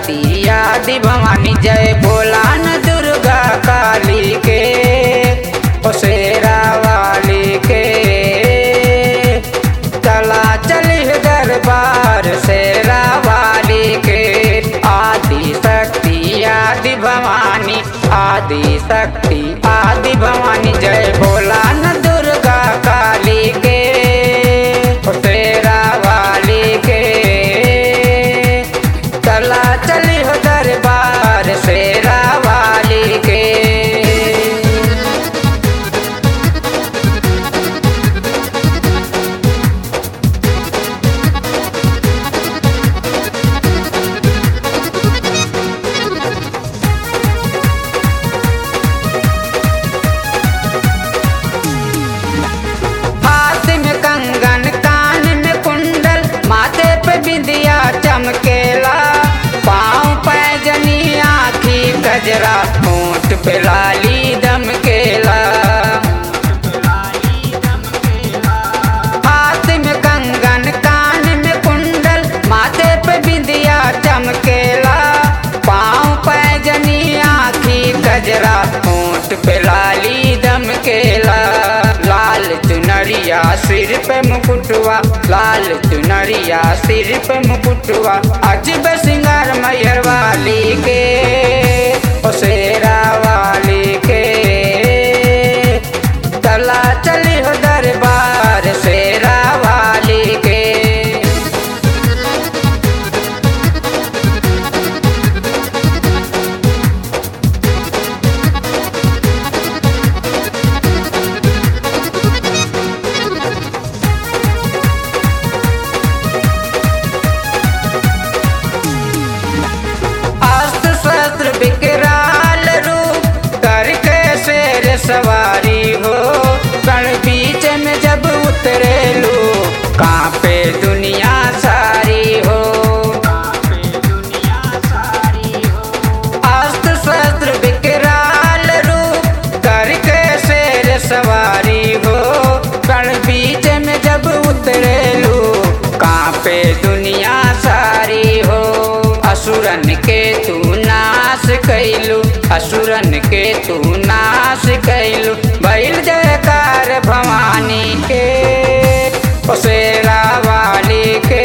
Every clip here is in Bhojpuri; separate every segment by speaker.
Speaker 1: शक्ति आदि भवानी जय भोला न दुर्गा काली के ओ शेरा वाली के चला चली दरबार शेरा वाली के आदि शक्ति आदि भवानी आदि शक्ति आदि भवानी जय भोला न दुर्गा काली के ओ शेरा वाली के चला चली हो दरबार शेरा वाली के हाथ में कंगन कान में कुंडल माथे पे बिंदिया चमकेला पाँव पैजनी आखी गजरा होंठ पे लाली दमकेला हाथ में कंगन कान में कुंडल माथे पे बिंदिया चमकेला पाँव पैजनी आखी गजरा होंठ पे लाली दमकेला लाल चुनरिया सिर पे मुकुटवा लाल चुनरिया सिर पे मुकुटवा अजब सिंगार मैयर वाली के ओ शेरा वाली के चला चली हो दरबार शेरा वाली के अस्त्र शस्त्र विकराल रूप करके शेर सवारी हो कण बीच में जब उतरे लो कांपे दुनिया सारी हो अस्त्र शस्त्र विकराल रूप करके शेर सवारी हो कण बीच में जब उतरे लो कांपे दुनिया सारी हो असुरन के तू नाश कैलू असुरन के तू नाश कैलू बैल जयकार भवानी के ओ शेरा वाली के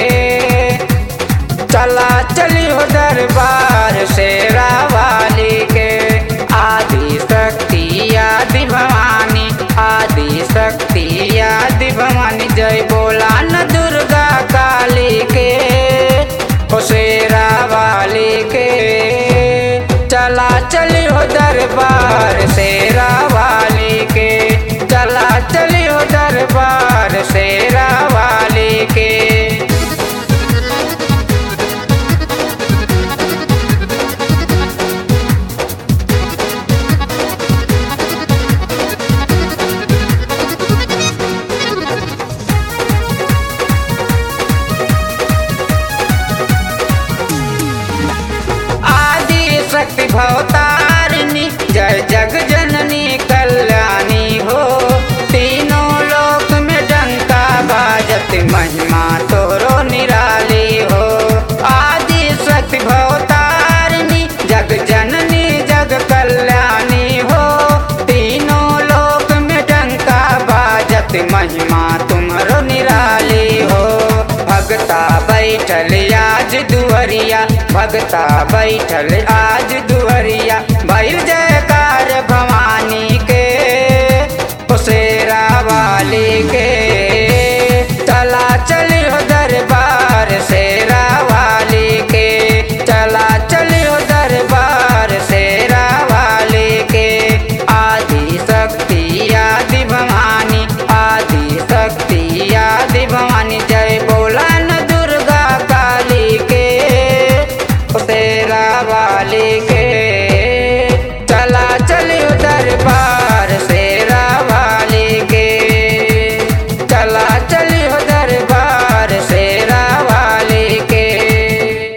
Speaker 1: चला चलियो दरबार शेरा वाली के आदि शक्ति आदि भवानी आदि शक्ति आदि भवानी जय बोला न दुर्गा काली के ओ शेरा वाली के चला चलियो दरबार शेरा वाली के चला चलियो दरबार शेरा वाली के आदि शक्ति भवतारिणी जय जग जननी कल्याणी हो तीनों लोक में डंका बाजत महिमा तोरो निराली हो आदि शक्ति भवतारिणी जग जननी जग कल्याणी हो तीनों लोक में डंका बाजत महिमा तुम्हारो निराली हो भगता बैठल आज दुअरिया भगता बैठल आज दुअरिया भैल जयकार भवानी के ओ शेरा वाली के चला चलियो दरबार शेरा वाली के चला चलियो दरबार शेरा वाली के आदि शक्ति आदि भवानी आदि शक्ति आदि भवानी जय बोला न दुर्गा काली के ओ शेरा वाली